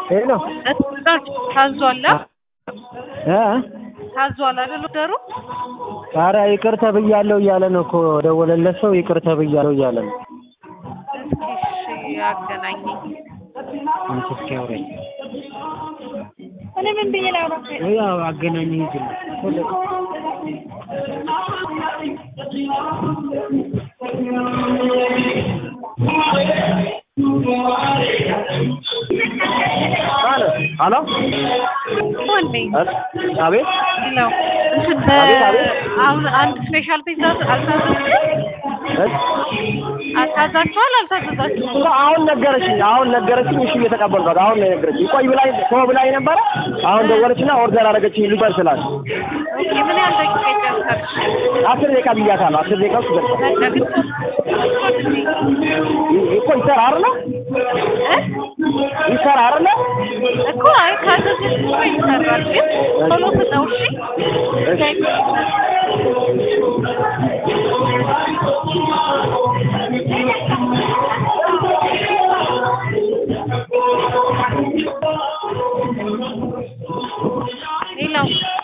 ሄሎ ታዟል እ ታዟል አይደል ደሩ ኧረ ይቅር ተብያለሁ እያለ ነው እኮ ደወለለት ሰው ይቅር ተብያለሁ እያለ ነው። እስኪ እሺ አገናኘኝ አንቺ እስኪ አውሪኝ። እኔ ምን ብዬ ላውራ? ያው አገናኝ ሂጂ ነው ሄሎ ሄሎ ወንዴ አቤት ነው እንትን አቤት፣ አቤት። አሁን አንድ ስፔሻል ፒዛ አልታዘዝኩም አታዛችኋል አልታዘዛችሁም አሁን ነገረችኝ አሁን ነገረችኝ እሺ እየተቀበልኳት አሁን ነው የነገረችኝ ቆይ ብላኝ ተው ብላኝ ነበረ አሁን ደወለችና ኦርደር አደረገችኝ ልበል ስላት ኦኬ ምን ያህል ደቂቃ ይጨርሳል አስር ደቂቃ ብያታለሁ አስር ደቂቃ ውስጥ ይደርሳል ለግድ እኮ ይሰራ አይደለ ይሰራ አይደለ እኮ አይ ካዘዝሽ እኮ ይሰራል ግን ቶሎ ፍጠው እሺ ሌላው